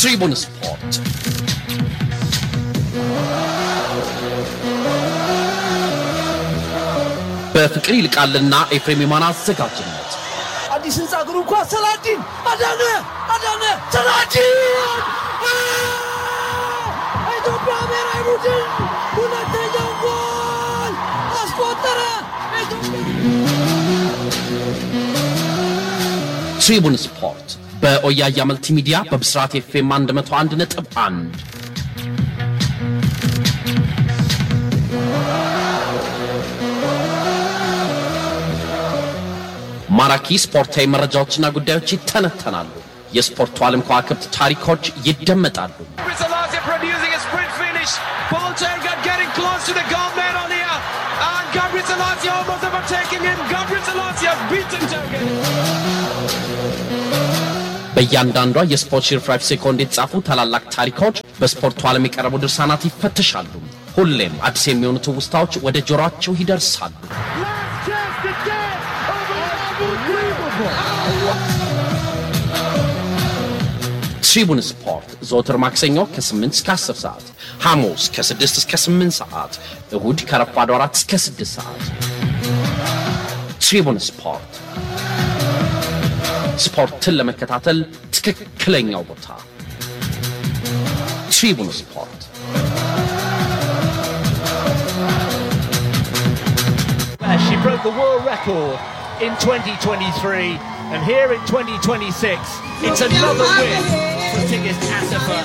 ትሪቡን ስፖርት በፍቅር ይልቃልና ኤፍሬም የማን አዘጋጅነት አዲስ ህንፃ እግሩ እንኳ ሰላዲን አዳነ አዳነ ሰላዲን ኢትዮጵያ ብሔራዊ ቡድን ሁለተኛው ጎል አስቆጠረ። ትሪቡን ስፖርት በኦያያ መልቲ ሚዲያ በብስራት ኤፍኤም 101 ነጥብ 1 ማራኪ ስፖርታዊ መረጃዎችና ጉዳዮች ይተነተናሉ። የስፖርቱ ዓለም ከዋክብት ታሪኮች ይደመጣሉ። Rizalazia producing a sprint finish. Paul Tergat getting close to the goal medal here. And Gabriel Rizalazia almost overtaking him. Gabriel Rizalazia has beaten Tergat. በእያንዳንዷ የስፖርት ሽርፍራፍ ሴኮንድ የተጻፉ ታላላቅ ታሪኮች በስፖርቱ ዓለም የቀረቡ ድርሳናት ይፈተሻሉ። ሁሌም አዲስ የሚሆኑ ትውስታዎች ወደ ጆሮአቸው ይደርሳሉ። ትሪቡን ስፖርት ዘወትር ማክሰኞ ከ8 እስከ 10 ሰዓት፣ ሐሙስ ከ6 እስከ 8 ሰዓት፣ እሁድ ከረፋዱ 4 እስከ 6 ሰዓት። ትሪቡን ስፖርት ስፖርትን ለመከታተል ትክክለኛው ቦታ ትሪቡን ስፖርት። She broke the world record in 2023, and here in 2026, it's another win for Tigist Asifa.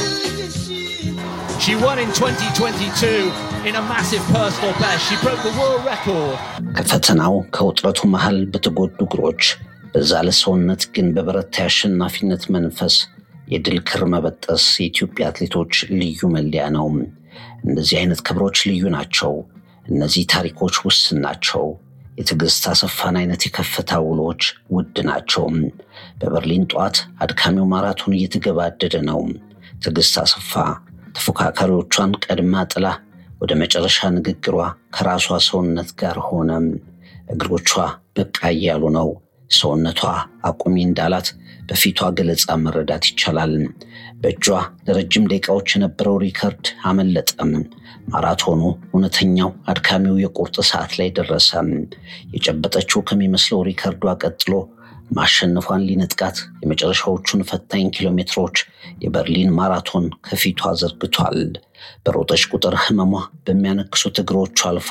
She won in 2022 in a massive personal best. She broke the world record. ከፈተናው ከውጥረቱ መሃል በተጎዱ እግሮች በዛለ ሰውነት ግን በበረታ የአሸናፊነት መንፈስ የድል ክር መበጠስ የኢትዮጵያ አትሌቶች ልዩ መለያ ነው። እንደዚህ አይነት ክብሮች ልዩ ናቸው። እነዚህ ታሪኮች ውስን ናቸው። የትዕግስት አሰፋን አይነት የከፍታ ውሎች ውድ ናቸው። በበርሊን ጠዋት አድካሚው ማራቶን እየተገባደደ ነው። ትዕግስት አሰፋ ተፎካካሪዎቿን ቀድማ ጥላ ወደ መጨረሻ ንግግሯ ከራሷ ሰውነት ጋር ሆነ። እግሮቿ በቃ እያሉ ነው። ሰውነቷ አቁሚ እንዳላት በፊቷ ገለጻ መረዳት ይቻላል። በእጇ ለረጅም ደቂቃዎች የነበረው ሪከርድ አመለጠም። ማራቶኑ እውነተኛው አድካሚው የቁርጥ ሰዓት ላይ ደረሰ። የጨበጠችው ከሚመስለው ሪከርዷ ቀጥሎ ማሸነፏን ሊነጥቃት የመጨረሻዎቹን ፈታኝ ኪሎ ሜትሮች የበርሊን ማራቶን ከፊቷ ዘርግቷል። በሮጠች ቁጥር ህመሟ በሚያነክሱት እግሮቹ አልፎ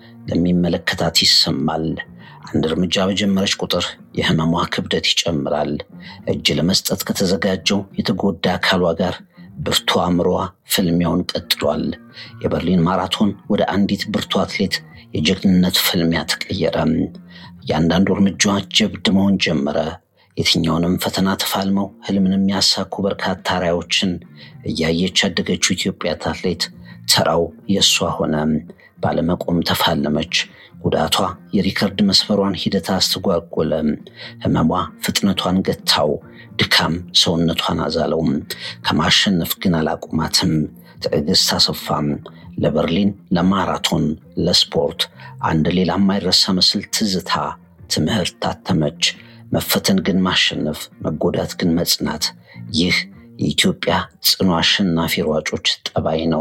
ለሚመለከታት ይሰማል። አንድ እርምጃ በጀመረች ቁጥር የህመሟ ክብደት ይጨምራል። እጅ ለመስጠት ከተዘጋጀው የተጎዳ አካሏ ጋር ብርቱ አእምሮዋ ፍልሚያውን ቀጥሏል። የበርሊን ማራቶን ወደ አንዲት ብርቱ አትሌት የጀግንነት ፍልሚያ ተቀየረ። እያንዳንዱ እርምጃዋ ጀብድ መሆን ጀመረ። የትኛውንም ፈተና ተፋልመው ህልምን የሚያሳኩ በርካታ ራዕዮችን እያየች ያደገችው ኢትዮጵያ አትሌት ተራው የእሷ ሆነ። ባለመቆም ተፋለመች። ጉዳቷ የሪከርድ መስፈሯን ሂደት አስተጓጎለ። ህመሟ ፍጥነቷን ገታው። ድካም ሰውነቷን አዛለው። ከማሸነፍ ግን አላቁማትም። ትዕግስት አሰፋም ለበርሊን፣ ለማራቶን፣ ለስፖርት አንድ ሌላ የማይረሳ ምስል ትዝታ ትምህርት ታተመች። መፈተን ግን ማሸነፍ፣ መጎዳት ግን መጽናት። ይህ የኢትዮጵያ ጽኑ አሸናፊ ሯጮች ጠባይ ነው።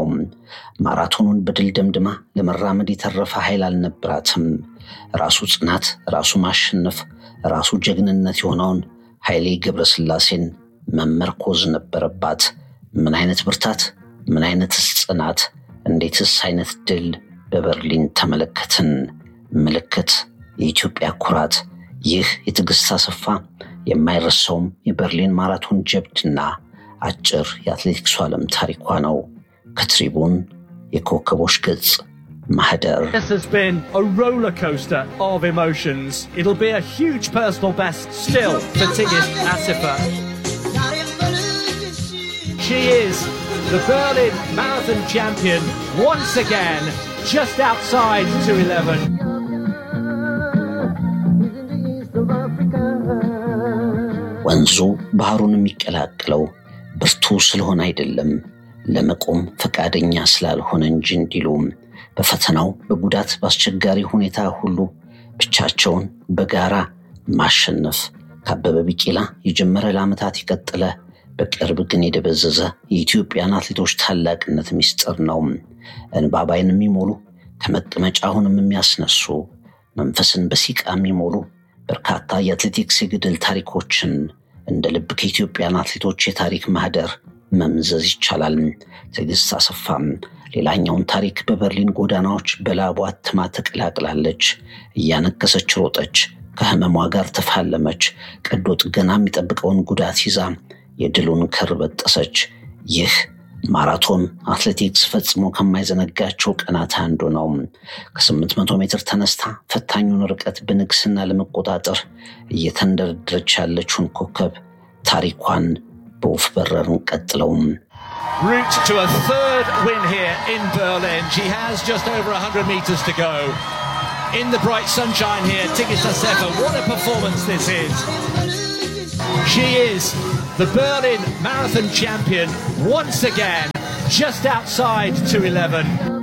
ማራቶኑን በድል ደምድማ ለመራመድ የተረፈ ኃይል አልነበራትም። ራሱ ጽናት፣ ራሱ ማሸነፍ፣ ራሱ ጀግንነት የሆነውን ኃይሌ ገብረስላሴን መመርኮዝ ነበረባት። ምን አይነት ብርታት! ምን አይነትስ ጽናት! እንዴትስ አይነት ድል በበርሊን ተመለከትን። ምልክት፣ የኢትዮጵያ ኩራት። ይህ የትዕግስት አሰፋ የማይረሳውም የበርሊን ማራቶን ጀብድና አጭር የአትሌቲክሱ ዓለም ታሪኳ ነው። ከትሪቡን የኮከቦች ገጽ ማህደር This has been a roller coaster of emotions. It'll be a huge personal best still for Tigist Asifa. She is the Berlin Marathon champion once again, just outside 211. ወንዙ ባህሩን የሚቀላቅለው ብርቱ ስለሆነ አይደለም፣ ለመቆም ፈቃደኛ ስላልሆነ እንጂ እንዲሉ በፈተናው በጉዳት በአስቸጋሪ ሁኔታ ሁሉ ብቻቸውን በጋራ ማሸነፍ ከአበበ ቢቂላ የጀመረ ለዓመታት የቀጠለ በቅርብ ግን የደበዘዘ የኢትዮጵያን አትሌቶች ታላቅነት ምስጢር ነው። እንባባይን የሚሞሉ ከመቀመጫ አሁንም የሚያስነሱ መንፈስን በሲቃ የሚሞሉ በርካታ የአትሌቲክስ የግድል ታሪኮችን እንደ ልብ ከኢትዮጵያን አትሌቶች የታሪክ ማህደር መምዘዝ ይቻላል። ትዕግስት አሰፋም ሌላኛውን ታሪክ በበርሊን ጎዳናዎች በላቧ አትማ ተቀላቅላለች። እያነከሰች ሮጠች፣ ከህመሟ ጋር ተፋለመች። ቀዶ ጥገና የሚጠብቀውን ጉዳት ይዛ የድሉን ክር በጠሰች። ይህ ማራቶን አትሌቲክስ ፈጽሞ ከማይዘነጋቸው ቀናት አንዱ ነው። ከ800 ሜትር ተነስታ ፈታኙን ርቀት በንግስና ለመቆጣጠር እየተንደረደረች ያለችውን ኮከብ ታሪኳን በወፍ በረርን ቀጥለውም Route to a third win here in Berlin. She has just over 100 metres to go. In the bright sunshine here, Tigist Assefa, what a performance this is. She is the Berlin Marathon champion once again, just outside 211.